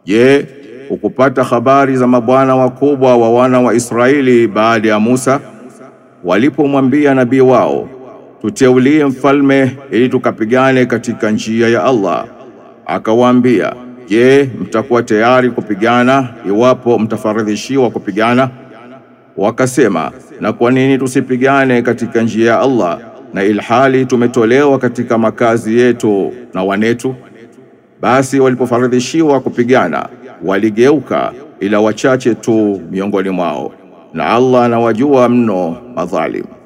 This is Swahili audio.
Je, ukupata habari za mabwana wakubwa wa wana wa Israeli baada ya Musa walipomwambia nabii wao, tuteulie mfalme ili tukapigane katika njia ya Allah. Akawaambia, je, mtakuwa tayari kupigana iwapo mtafaradhishiwa kupigana? Wakasema, na kwa nini tusipigane katika njia ya Allah na ilhali tumetolewa katika makazi yetu na wanetu? Basi walipofaradhishiwa kupigana waligeuka ila wachache tu miongoni mwao, na Allah anawajua mno madhalim.